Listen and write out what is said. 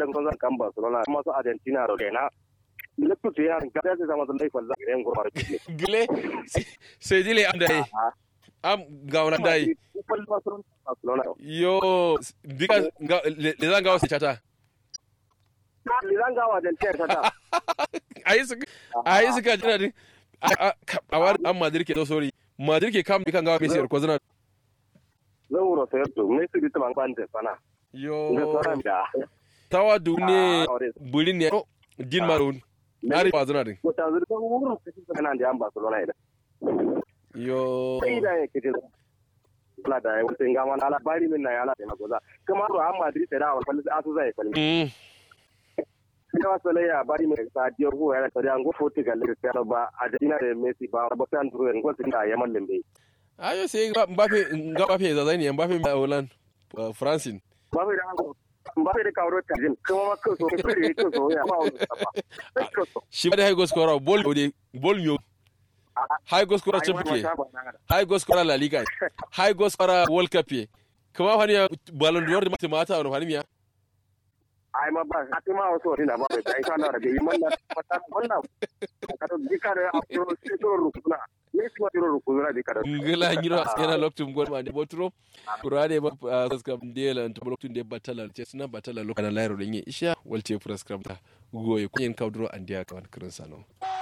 kwallon kan zan kan Barcelona kuma su Argentina da kaina Lekku ce ya ga sai zama sun laifin za ga gurbar kike gile sai dile am dai am ga wani dai kwallon Barcelona Barcelona yo bika le zan ga wasu chata ni zan ga wa Argentina ta ta ayi su ayi su ka jira din a war an Madrid ke do sorry Madrid ke kam kan ga Messi ko zana zauro sai to me su bita ban ban sana yo ga sauran da tawa dune bulin ne din marun ari ba zana din ko ta zuri ko wurin kace kana da an Barcelona ida yo sai da yake da kula da yau sai ga mana labari min na ya la ta goza kuma Real Madrid da wa falli asu zai falli mm ina wasu ya bari mai sa diyar ruwa yana tare an go Portugal da Cristiano ba Argentina da Messi ba ba kan duro en go sin da yaman lembe ayo sai Mbappe Mbappe za zai ne Mbappe mai Holland Francine ba bai da ba bai da kawo ta jin kuma ma kan so kai da yake so ya ba wani ba shi ba da high goal scorer ball ode ball yo high goal scorer champion high goal scorer La Liga high goal scorer World Cup ye kuma fani Ballon d'Or da mata wani fani miya ai ma ba a ma wasu wani na ba bai sai kana da bai man na mata wannan ka to dika da a to sai to rukuna ne kuma to rukuna dika da ngila nyiro askena loktum gol ma de botro kurade ba saskam dela to loktum de batala ce suna batala lokana lairo da yin isha walte prescribe ta goye kunyen kaudro andiya kawan kirin sano